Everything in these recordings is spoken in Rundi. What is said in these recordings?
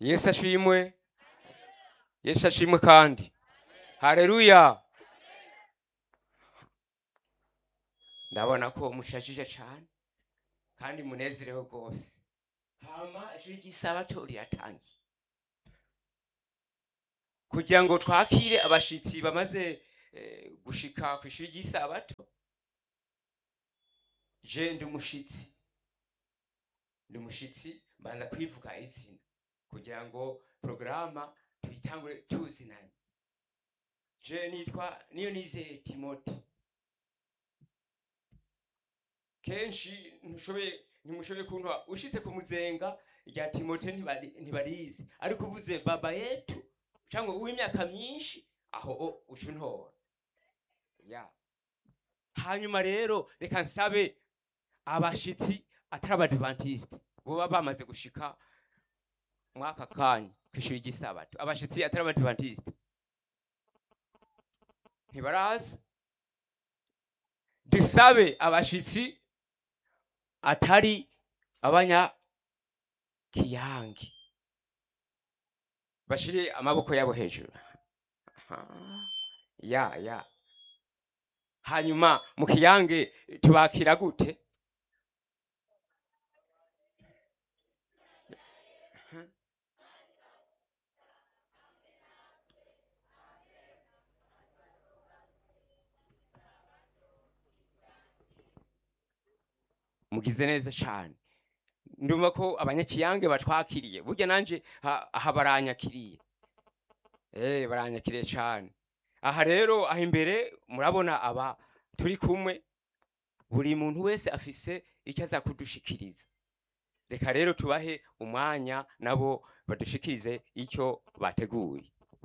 yesu ashimwe yesu ashimwe kandi hareruya ndabona ko mushajije cyane kandi munezerewe rwose hama ijwi ry'isabato riratangiye kugira ngo twakire abashitsi bamaze eh, gushika ku ishuri ry'isabato je ndi umushitsi ndi umushitsi mbanza kwivuga izina kugira ngo porogaramu tuyitangure tuzinanye je nitwa niyo nizeye timote kenshi ntushoboye ntimushoboye kuntu ushitse ku muzenga rya timote ntibari- ntibarizi ariko uvuze baba yetu cyangwa uw'imyaka myinshi aho o uca untora ya hanyuma rero reka nsabe abashitsi atari abadivantisite boba bamaze gushika mwaka kanya ku ishuri ry'isabato abashitsi atari abadivantisite ntibaraza dusabe abashitsi atari abanyakiyange bashire amaboko yabo hejuru Aha. ya ya hanyuma mu kiyange tubakira gute mugize neza cyane ndumva ko abanyakiyange batwakiriye burya nanje ha- aha baranyakiriye eh baranyakiriye cyane aha rero aha imbere murabona aba turi kumwe buri muntu wese afise icyo aza kudushikiriza reka rero tubahe umwanya nabo badushikirize icyo bateguye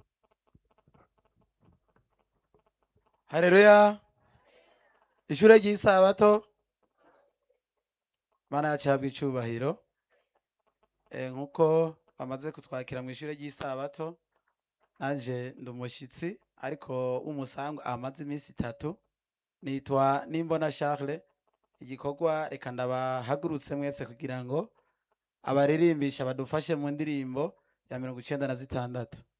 hareruya ishure ry'isabato mana yacu ihabwa icubahiro Eh, nk'uko bamaze kutwakira mu ishure ry'isabato nanje ndi umushyitsi ariko w'umusango amaze iminsi itatu nitwa nimbona charles igikorwa reka ndabahagurutse mwese kugira ngo abaririmbisha badufashe mu ndirimbo ya mirongo icenda na zitandatu